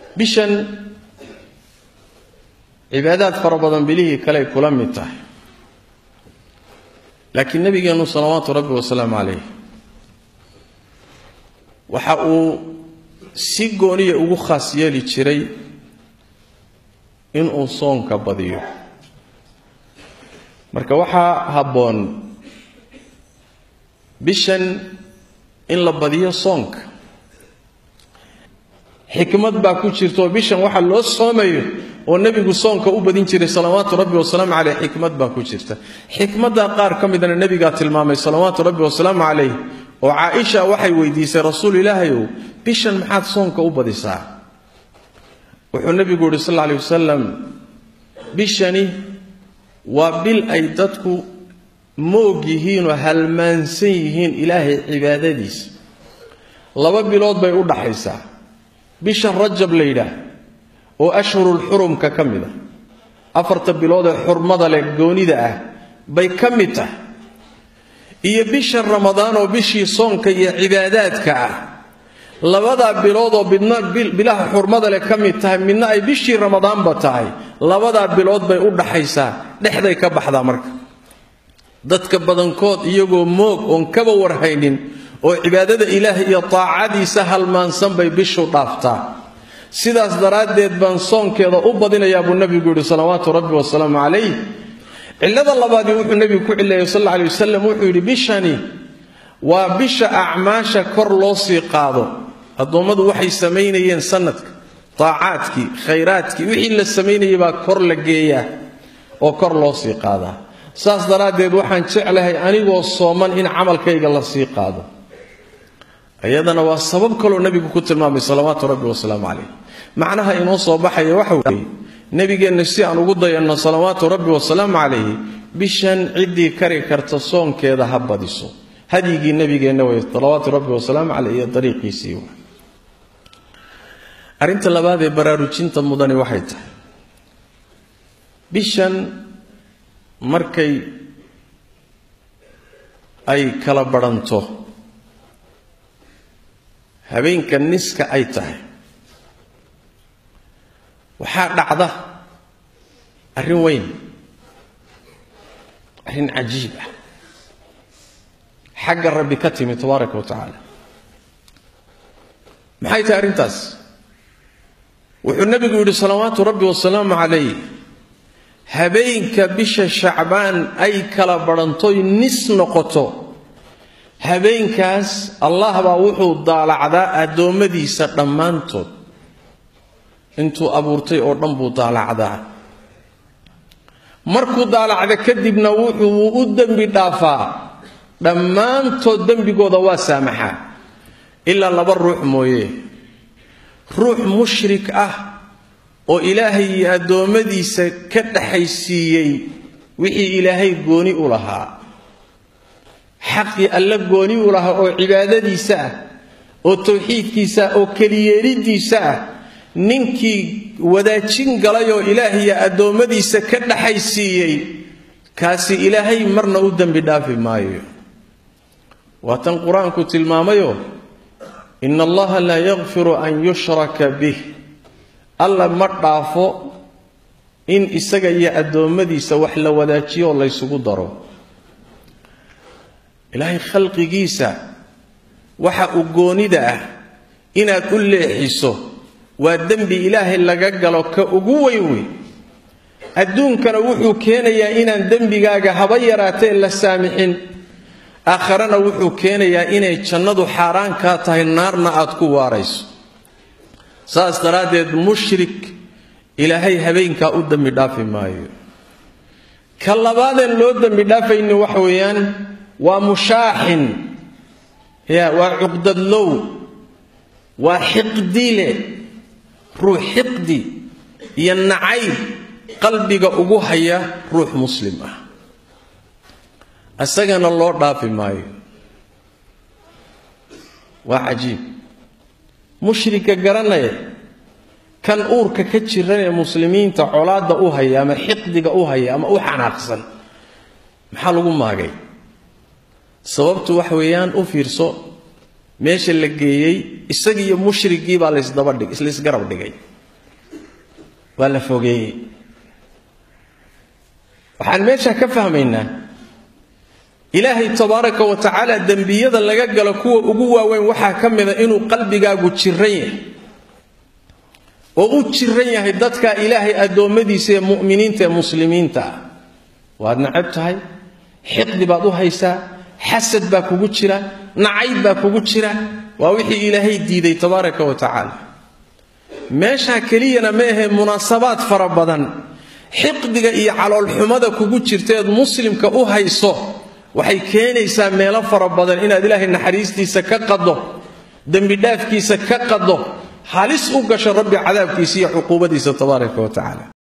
bishan cibaadaad fara badan bilihii kaley kula mid tahay laakiin nebigeennu salawaatu rabbi wasalaamu calayh waxa uu si gooniya ugu khaas yeeli jiray inuu soonka badiyo marka waxaa habboon bishan in la badiyo soonka xikmad baa ku jirta oo bishan waxa loo soomayo oo nebigu soonka u badin jiray salawaatu rabbi wasalaamu caleyh xikmad baa ku jirta xikmaddaa qaar ka midana nebigaa tilmaamay salawaatu rabbi wasalaamu calayh oo caaisha waxay weydiisay rasuul ilaahayow bishan maxaad soonka u badisaa wuxuu nebigu yihi sal alla alay wasalam bishani waa bil ay dadku moog yihiinoo halmaansan yihiin ilaahay cibaadadiisa laba bilood bay u dhaxaysaa bisha rajab la yidhaah oo ashhurulxurumka ka mid a afarta bilood ee xurmada leh goonida ah bay ka mid tahay iyo bisha ramadaan oo bishii soonka iyo cibaadaadka ah labadaa bilood oo midna bilaha xurmada leh ka mid tahay midna ay bishii ramadaanba tahay labadaa bilood bay u dhaxaysaa dhexday ka baxdaa marka dadka badankood iyagoo moog oon kaba warhaynin oo cibaadada ilaah iyo taacadiisa halmaansan bay bishu dhaaftaa sidaas daraaddeed baan soonkeeda u badinayaa buu nebigu yidhi salawaatu rabbi wasalaamu calayh cillada labaadii wuxuu nebigu ku cileeyey sal alla alay wasalam wuxuu yidhi bishani waa bisha acmaasha kor loo sii qaado addoommadu waxay samaynayeen sanadka taacaadkii khayraadkii wixii la samaynayay baa kor la geeyaa oo kor loo sii qaadaa saas daraaddeed waxaan jeclahay anigoo sooman in camalkayga la sii qaado iyadana waa sabab kaloo nebigu ku tilmaamay salawaatu rabbi wasalaamu calayh macnaha inoo soo baxaya waxa weeye nebigeenna si aan ugu dayanno salawaatu rabbi wasalaamu calayhi bishan ciddii kari karta soonkeeda ha badiso hadyigii nebigeenna wey salawaatu rabbi wasalaamu caleyh iyo dariiqiisii w arrinta labaad ee baraarujinta mudani waxay tahay bishan markay ay kala badhanto habeenka niska ay tahay waxaa dhacda arrin weyn arrin cajiib ah xagga rabbi ka timi tabaaraka wa tacaala maxay tahay arrintaas wuxuu nebigu yidhi salawaatu rabbi wasalaamu calayh habeenka bisha shacbaan ay kala badhantoy nis noqoto habeenkaas allah baa wuxuu daalacdaa addoommadiisa dhammaantood intuu abuurtay oo dhan buu daalacdaa markuu daalacda kadibna wuxuu u dembi dhaafaa dhammaantood dembigooda waa saamaxaa ilaa laba ruux mooye ruux mushrik ah oo ilaahay iyo addoommadiisa ka dhaxaysiiyey wixii ilaahay gooni u lahaa xaqii alle gooni u lahaa oo cibaadadiisa ah oo tawxiidkiisa ah oo keliyeelidiisa ah ninkii wadaajin galay oo ilaahiyo addoommadiisa ka dhaxaysiiyey kaasi ilaahay marna u dembi dhaafi maayo waa tan qur-aanku tilmaamayo ina allaha laa yakfiru an yushraka bih alla ma dhaafo in isaga iyo addoommadiisa wax la wadaajiyo oo laysugu daro ilaahay khalqigiisa waxa uu goonida ah inaad u leexiso waa dembi ilaahay laga galo ka ugu weyn wey adduunkana wuxuu keenayaa inaan dembigaaga haba yaraatee la saamixin aakharana wuxuu keenayaa inay jannadu xaaraan kaa tahay naarna aad ku waarayso saas daraaddeed mushrik ilaahay habeenkaa u dembi dhaafi maayo ka labaadeen loo dembi dhaafayni waxa weeyaan waa mushaaxin ya waa cuqdadlow waa xiqdile ruux xiqdi iyo nacayb qalbiga ugu haya ruux muslim ah isagana loo dhaafi maayo waa cajiib mushrika garanaya kan uurka ka jiran ee muslimiinta colaadda u haya ama xiqdiga u haya ama u xanaaqsan maxaa lagu maagay sababtu waxa weeyaan u fiirso meesha la geeyey isagiiyo mushrigii baa laysdabadhig laysgarab dhigay waa la fogeeyey waxaan meesha ka fahmaynaa ilaahay tabaaraka wa tacaala dembiyada laga galo kuwa ugu waaweyn waxaa ka mida inuu qalbigaagu jiran yahay oo u jiran yahay dadka ilaahay addoommadiisa ee mu'miniinta ee muslimiinta ah waad nacab tahay xiqdi baad u haysaa xasad baa kugu jira nacayb baa kugu jira waa wixii ilaahay diiday tabaaraka wa tacaala meeshaa keliyana ma ahee munaasabaad fara badan xiqdiga iyo caloolxumada kugu jirtaeed muslimka u hayso waxay keenaysaa meelo fara badan inaad ilaahay naxariistiisa ka qaddo dembidhaafkiisa ka qaddo halis u gasho rabbi cadaabkiisa iyo cuquubadiisa tabaaraka wa tacaala